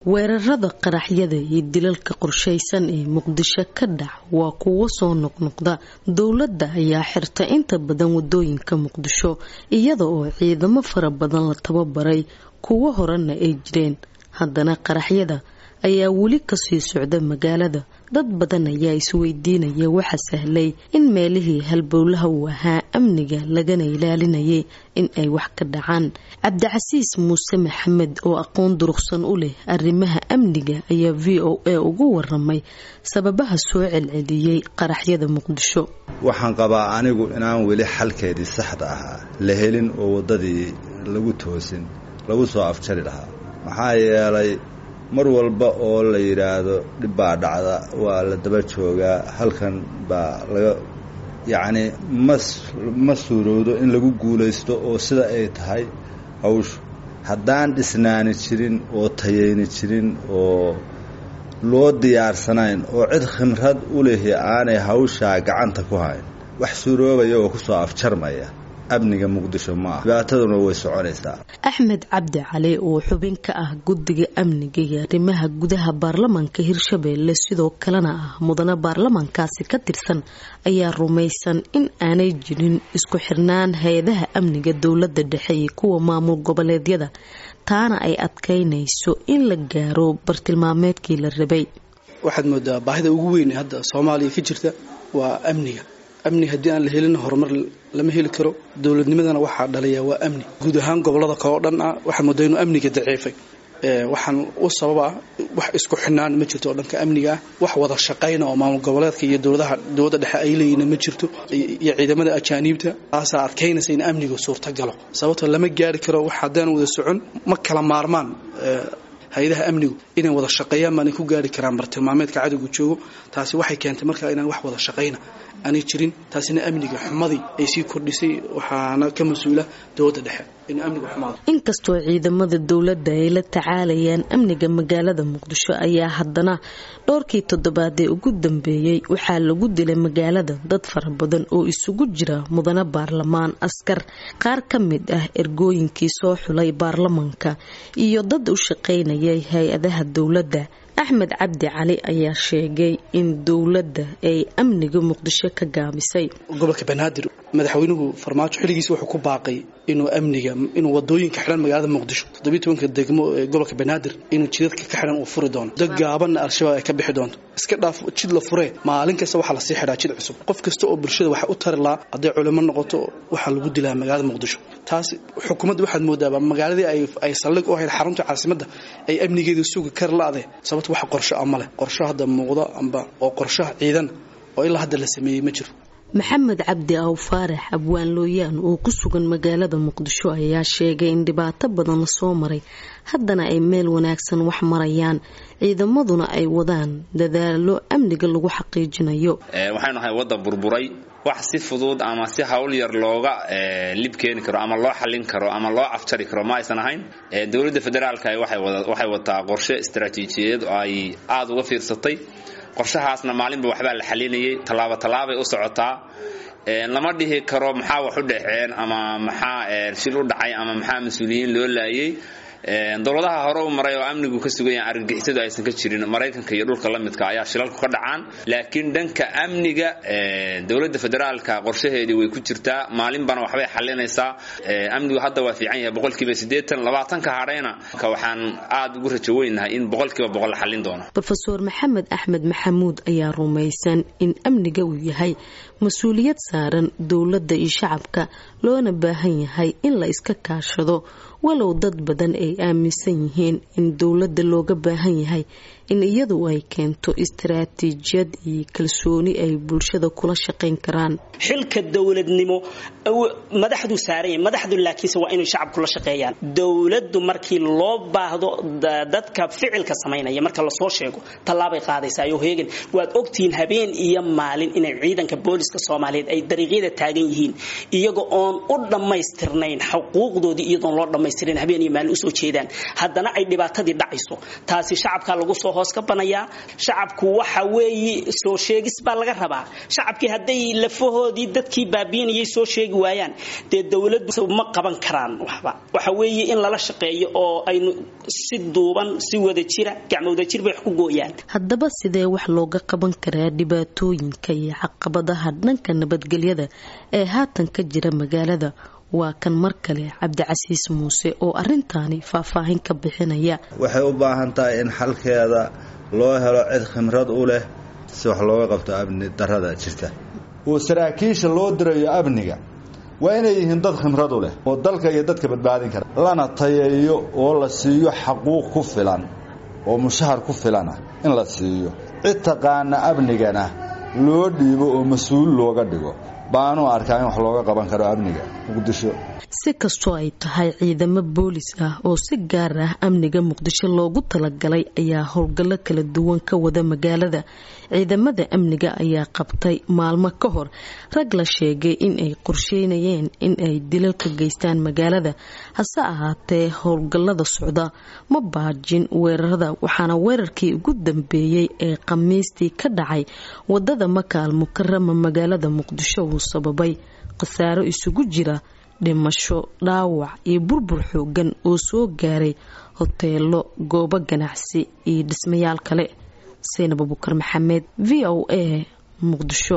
weerarada qaraxyada iyo dilalka qorshaysan ee muqdisho ka dhac waa kuwo soo noqnoqda dowladda ayaa xirta inta badan wadooyinka muqdisho iyada oo ciidamo fara badan la tababaray kuwo horena ay jireen haddana qaraxyada ayaa weli kasii socda magaalada dad badan ayaa isweydiinaya waxa sahlay in meelihii halbowlaha uu ahaa amniga lagana ilaalinayay in ay wax ka dhacaan cabdicasiis muuse maxamed oo aqoon durugsan u leh arrimaha amniga ayaa v o a ugu waramay sababaha soo celceliyey qaraxyada muqdisho waxaan qabaa anigu inaan weli xalkeedii saxda ahaa la helin oo waddadii lagu toosin lagu soo afjari lahaa maxaa yeelay mar walba oo la yidhaahdo dhib baa dhacda waa la daba joogaa halkan baa laga yacni mas ma suurowdo in lagu guulaysto oo sida ay tahay hawshu haddaan dhisnaani jirin oo tayayni jirin oo loo diyaarsanayn oo cid khimrad u lehi aanay hawshaa gacanta ku hayn wax suuroobaya oo kusoo afjarmaya amniga muqdisho ma ah dhibaataduna way soconaysaa axmed cabdi cali oo xubin ka ah guddiga amniga iyo arrimaha gudaha baarlamaanka hirshabeelle sidoo kalena ah mudane baarlamaankaasi ka tirsan ayaa rumaysan in aanay jirin isku xirnaan hay-adaha amniga dowladda dhexe iyo kuwa maamul goboleedyada taana ay adkaynayso in la gaaro bartilmaameedkii la rabay waxaad moodaa baahida ugu weyn hadda soomaaliya ka jirta waa amniga amni haddii aan la helin horumar lama heli karo dowladnimadana waxaa dhaliya waa amni guud ahaan gobolada kaleo dhan ah waxaa moodaa inuu amniga daciifay waxaan u sababa wax isku xinaan ma jirto oo dhanka amniga ah wax wada shaqayna oo maamul goboleedka iyo dowladaha dowladda dhexe ay leeyihiin ma jirto iyo ciidamada ajaaniibta taasaa adkaynaysa in amniga suurtagalo sababtoo lama gaari karo wax haddaan wada socon ma kala maarmaan hay-adaha amnigu inay wada shaqeeyaan baanay ku gaari karaan bartilmaameedka cadowga joogo taasi waxay keentay markaa inaan wax wada shaqayna aanay jirin taasina amniga xumadii ay sii kordhisay waxaana ka mas-uula dowladda dhexe in amniga xumaado inkastoo ciidamada dowladda ay la tacaalayaan amniga magaalada muqdisho ayaa haddana dhowrkii toddobaad ee ugu dambeeyey waxaa lagu dilay magaalada dad fara badan oo isugu jira mudane baarlamaan askar qaar ka mid ah ergooyinkii soo xulay baarlamaanka iyo dad u shaqaynayay hay-adaha dowladda axmed cabdi cali ayaa sheegay in dowladda ay amniga muqdisho ka gaabisay gobolka banaadir madaxweynuhu farmaajo xilligiisa wuxuu ku baaqay inuu amniga inuu wadooyinka xidhan magaalada muqdisho toddobiyi tobanka degmo ee gobolka banaadir inuu jidadka ka xidhan uu furi doono dad gaabanna al-shabaab ay ka bixi doonto iska dhaaf jid la furee maalin kasta waxaa lasii xidhaa jid cusub qof kasta oo bulshada waxa u tari lahaa hadday culimo noqoto waxaa lagu dilaa magaalada muqdisho taas xukuumadda waxaad moodaaba magaaladii ay saldhig u ahayd xarunta caasimadda ay amnigeeda sugi kar la-de sababto wax qorsho a ma leh qorsho hadda muuqda amba oo qorshaha ciidan oo ilaa hadda la sameeyey ma jiro maxamed cabdi aw faarax abwaan looyaan oo ku sugan magaalada muqdisho ayaa sheegay in dhibaato badan lasoo maray haddana ay meel wanaagsan wax marayaan ciidamaduna ay wadaan dadaalo amniga lagu xaqiijinayo waxaynu nahay wadda burburay wax si fudud ama si hawl yar looga lib keeni karo ama loo xallin karo ama loo afjari karo ma aysan ahayn dowladda federaalka waxay wataa qorshe istaraatiijiyadeed oo ay aada uga fiirsatay qorshahaasna maalinba waxbaa la xalinayay tallaabo tallaabay u socotaa lama dhihi karo maxaa wax u dhexeen ama maxaa shil u dhacay ama maxaa mas-uuliyiin loo laayay dowladaha hore u maray oo amnigu ka sugan yahay argagixisadu aysan ka jirin maraykanka iyo dhulka la midka ayaa shilalku ka dhacaan laakiin dhanka amniga dowladda federaalka qorshaheedii way ku jirtaa maalinbana waxbay xalinaysaa amnigu hadda waa fiican yahay boqolkiiba siddeetan labaatanka hadhayna waxaan aada ugu rajo weynahay in boqolkiiba boqol la xallin doono rofeor maxamed axmed maxamuud ayaa rumaysan in amniga uu yahay mas-uuliyad saaran dowladda iyo shacabka loona baahan yahay in la iska kaashado walow dad badan ay aaminsan yihiin in dowladda looga baahan yahay in iyadu ay keento istaraatiijiyad iyo kalsooni ay bulshada kula shaqayn karaan xilka dowladnimo madaxdu saaranya madaxdu laakiinse waa inay shacabku la shaqeeyaan dowladdu markii loo baahdo dadka ficilka samaynaya marka lasoo sheego tallaabay qaadaysaa iyo heegan waad ogtihiin habeen iyo maalin inay ciidanka booliska soomaaliyeed ay dariiqyada taagan yihiin iyaga oon u dhammaystirnayn xuquuqdoodii iyadoon loo dhammaystirin habeen iyo maalin usoo jeedaan haddana ay dhibaatadii dhacayso taasi shacabka lagu soo hoos ka banayaa shacabku waxa weeye soo sheegis baa laga rabaa shacabkii hadday lafahoodii dadkii baabiinayay soo sheegi waayaan dee dowladdu ma qaban karaan waxba waxa weeye in lala shaqeeyo oo aynu si duuban si wada jira gacmo wada jir bay wax ku gooyaan haddaba sidee wax looga qaban karaa dhibaatooyinka iyo caqabadaha dhanka nabadgelyada ee haatan ka jira magaalada waa kan mar kale cabdicasiis muuse oo arintaani faahfaahin ka bixinaya waxay u baahan tahay in xalkeeda loo helo cid khimrad u leh si wax looga qabto amni darada jirta oo saraakiisha loo dirayo amniga waa inay yihiin dad khimrad u leh oo dalka iyo dadka badbaadin kara lana tayeeyo oo la siiyo xaquuq ku filan oo mushahar ku filana in la siiyo cid taqaana amnigana loo dhiibo oo mas-uul looga dhigo baanu arkaa in wax looga qaban karo amniga muqdisho si kastoo ay tahay ciidamo boolis ah oo si gaar ah amniga muqdisho loogu talagalay ayaa howlgallo kala duwan ka wada magaalada ciidamada amniga ayaa qabtay maalmo ka hor rag la sheegay in ay qorsheynayeen in ay dilal ka geystaan magaalada hase ahaatee howlgallada socda ma baajin weerarada waxaana weerarkii ugu dambeeyey ee khamiistii ka dhacay wadada makaal mukarama magaalada muqdisho uu sababay khasaaro isugu jira dhimasho dhaawac iyo burbur xoogan oo soo gaaray hoteelo goobo ganacsi iyo dhismayaal kale seynab abukar maxamed v o a muqdisho